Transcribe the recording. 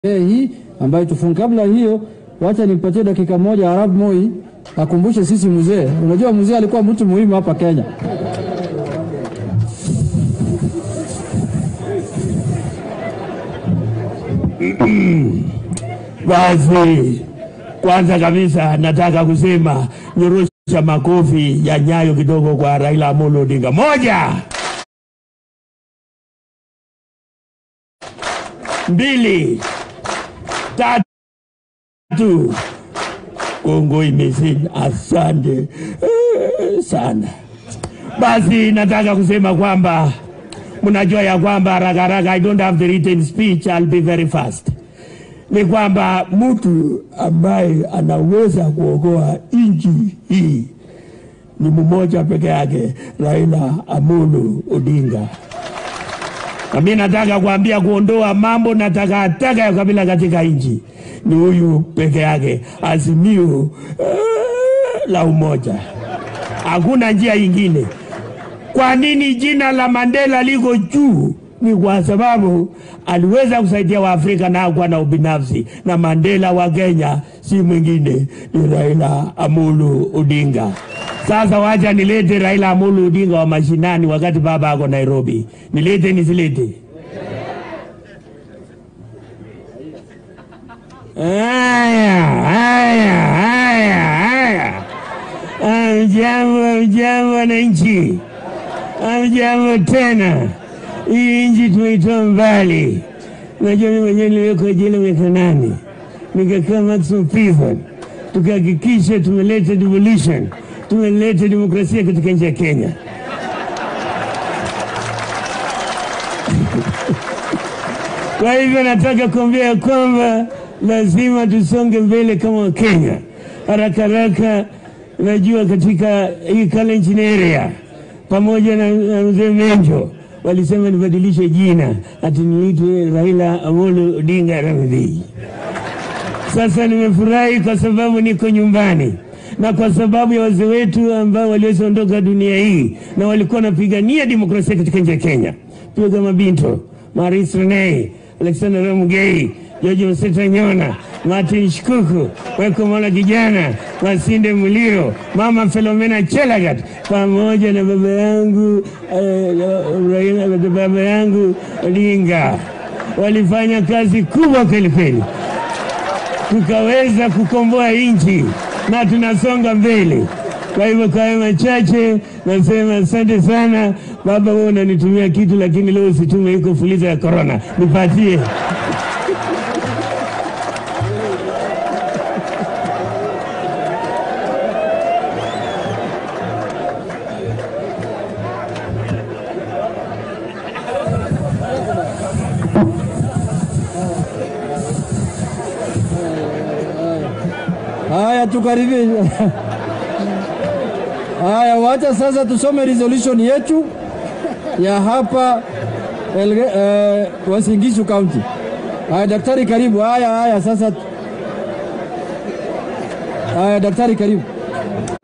hii ambayo tufunge. Kabla hiyo, wacha nimpatie dakika moja Arab Moi akumbushe sisi mzee. Unajua mzee alikuwa mtu muhimu hapa Kenya. Basi kwanza kabisa nataka kusema nyorosha makofi ya nyayo kidogo kwa Raila Amolo Odinga. Moja, mbili, tatu. Kongo imezidi, asante eh, sana. Basi nataka kusema kwamba mnajua ya kwamba haraka haraka, I don't have the written speech, I'll be very fast ni kwamba mtu ambaye anaweza kuokoa nchi hii ni mmoja peke yake, Raila Amolo Odinga. Na mimi nataka kuambia kuondoa mambo na takataka ya kabila katika nchi ni huyu peke yake, azimio eh, la umoja. Hakuna njia ingine. Kwa nini jina la Mandela liko juu? Ni kwa sababu aliweza kusaidia Waafrika na hakuwa na ubinafsi, na Mandela wa Kenya si mwingine ni Raila Amolo Odinga. Sasa wacha nilete Raila Amolo Odinga wa mashinani, wakati baba ako Nairobi. Nilete nisilete? Haya, haya, haya, haya. Amjambo, mjambo wananchi, amjambo tena. Hii nchi tumeitoa mbali. Najua mimi mwenyewe niliwekwa jela miaka nane, nikakaa maximum prison, tukahakikisha tumeleta devolution, tumeleta demokrasia katika nchi ya Kenya. Kwa hivyo nataka kuambia ya kwamba lazima tusonge mbele kama Wakenya haraka haraka. Najua katika hii Kalenjin area pamoja na, na mzee Menjo walisema nibadilishe jina ati niitwe Raila Amolo Odinga Ramadhi. Sasa nimefurahi kwa sababu niko nyumbani na kwa sababu ya wazee wetu ambao walioondoka dunia hii na walikuwa wanapigania demokrasia katika nchi ya Kenya, pia kama Binto, Maurice Renei, Alexander Ramugei, George Mseta Nyona, Martin Shikuku, Weko Mola Kijana, Masinde Muliro, Mama Filomena Chelagat pamoja na baba yangu eh, Raila, baba yangu Odinga walifanya kazi kubwa kweli kweli, tukaweza kukomboa nchi na tunasonga mbele. Kwa hivyo kwa hayo machache nasema asante sana baba. Wewe unanitumia kitu, lakini leo usitume, iko fuliza ya korona, nipatie. Haya, tukaribishe. Haya, wacha sasa tusome resolution yetu ya hapa Elge, eh, Uasin Gishu County. Haya, daktari karibu. Haya, haya sasa. Haya, daktari karibu.